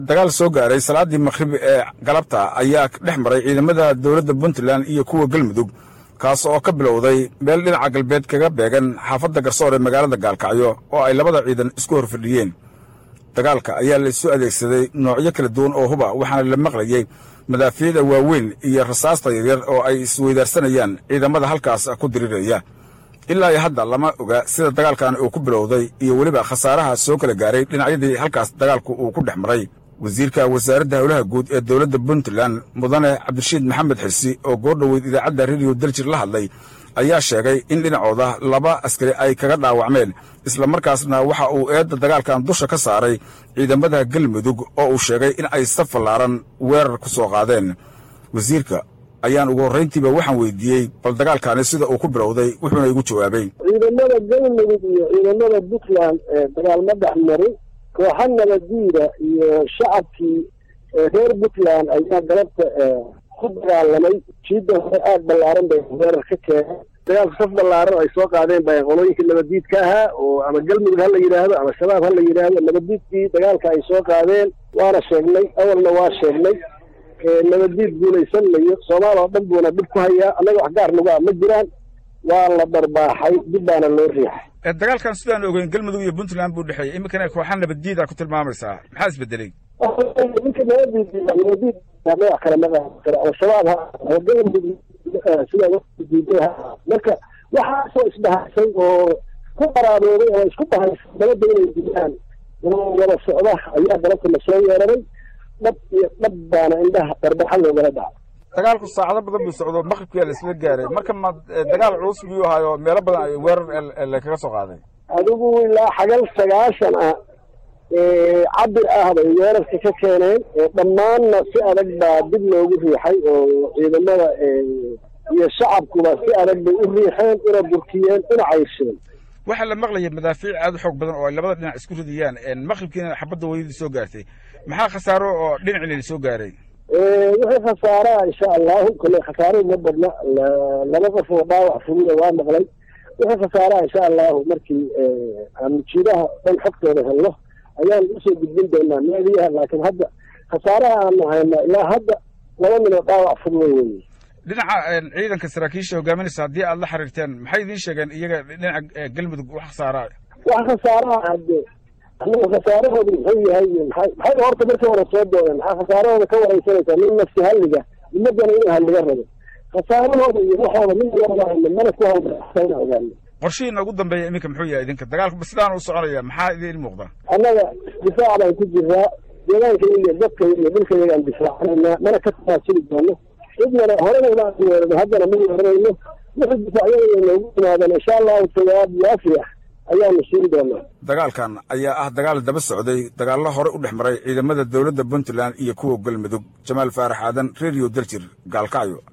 dagaal soo gaaray salaaddii maqhrib ee galabta ayaa dhex maray ciidamada dowladda puntland iyo kuwa galmudug kaas oo ka bilowday meel dhinaca galbeed kaga beegan xaafadda garsoor ee magaalada gaalkacyo oo ay labada ciidan isku hor fadhiyeen dagaalka ayaa la isu adeegsaday noocyo kala duwan oo huba waxaana la maqlayey madaafiicda waaweyn iyo rasaasta yaryar oo ay isweydaarsanayaan ciidamada halkaas ku diriraya ilaa iyo hadda lama oga sida dagaalkan uu ku bilowday iyo weliba khasaaraha soo kala gaaray dhinacyadii halkaas dagaalku uu ku dhex maray wasiirka wasaaradda howlaha guud ee dowladda puntland mudane cabdirashiid maxamed xirsi oo goordhoweyd idaacadda rediyo daljir la hadlay ayaa sheegay in dhinacooda laba askari ay kaga dhaawacmeen islamarkaasna waxa uu eedda dagaalkan dusha ka saaray ciidamada galmudug oo uu sheegay in ay saf fallaaran weerar ku soo qaadeen wasiirka ayaan ugu horrayntiiba waxaan weydiiyey bal dagaalkaani sida uu ku bilowday wuxuuna igu jawaabay ciidamada galmudug iyo ciidamada puntland ee dagaalma dhex marin kooxa nabadiida iyo shacabkii reer puntland ayaa galabta ku dagaalamay jiidda hore aada ballaaran bay weerar ka keeneen dagaalku saf ballaaran ay soo qaadeen bay qolooyinkii nabadiidka ahaa oo ama galmudug ha la yidhaahdo ama shabaab ha la yidhaahdo nabadiidkii dagaalka ay soo qaadeen waana sheegnay awalna waa sheegnay nabadiid guulaysan mayo soomaal oo dhan buuna dhib ku hayaa annaga wax gaar nagu ah ma jiraan waa la darbaaxay dib baana loo riixay dagaalkan sidaan ogeyn galmudug iyo puntland buu dhexeeyey iminkana kooxa nabaddiida ku tilmaamaysaa maxaa isbedelay ninka nabadiid nabadiid magac kale ma kara al-shabaab ha galmudug sidaa diiday marka waxaasoo isdhahaysay oo ku qaraaboobay oo isku dhahaysay dabadda inay dilaan oo wada socda ayaa galabta la soo weeraray dhab iyo dhab baana indhaha darbaxa loogala dhaca dagaalku saacado badan buu socdo maqribkiyaa la isla gaaray marka ma dagaal culus biyuu ahaayo meelo badan ay weerar lakaga soo qaaday adigu ilaa xagal sagaashan ah cabir ah bay weerarka ka keeneen dhammaanna si adag baa dib loogu riixay oo ciidamada iyo shacabkuba si adag bay u riixeen una burkiyeen una caysheen waxaa la maqlaya madaafiic aad u xoog badan oo ay labada dhinac isku ridayaan maqribkiina xabadda weydii soo gaartay maxaa khasaaro oo dhinacina soo gaaray wixii khasaaraha insha allahu kale khasaaro uma badna laba qof oo dhaawac fuliya waa maqlay wixii khasaaraha insha allahu markii aanu jiidaha dhan xogtooda helno ayaan usoo gudbin doonaa meediyaha laakiin hadda khasaaraha aanu hayna ilaa hadda laba nin oo dhaawac fuliya weeye dhinaca ciidanka saraakiisha hogaaminaysa haddii aad la xiriirteen maxay idiin sheegeen iyaga dhinaca galmudug wax khasaaraa wax khasaaraha hadde anaga khasaarahooda muxuu yahay maxay maxay horta markii hore soo doodeen maxaa khasaarahooda ka wareysanaysaa nin nafsi halliga ummadana inuu halliga rabo khasaarahooda iyo waxooda min warahayna mana ku hawdana ogaano qorshihiina ugu dambeeya iminka muxuu yahay idinka dagaalku sidaan u soconaya maxaa idiin muuqda annaga difaac baan ku jiraa deegaanka iyo dadka iyo dhulka yagaan difaacanayna mana ka tafaasuli doono cidnana horena baan weerano haddana ma weeranayno wixii difaacyada noogu yimaadaan insha allahu jawaab waafi ah ayaanu siin doonaa dagaalkan ayaa ah dagaal daba socday dagaallo hore u dhex maray ciidamada dowladda puntland iyo kuwa galmudug jamaal faarax aadan rediyo daljir gaalkacyo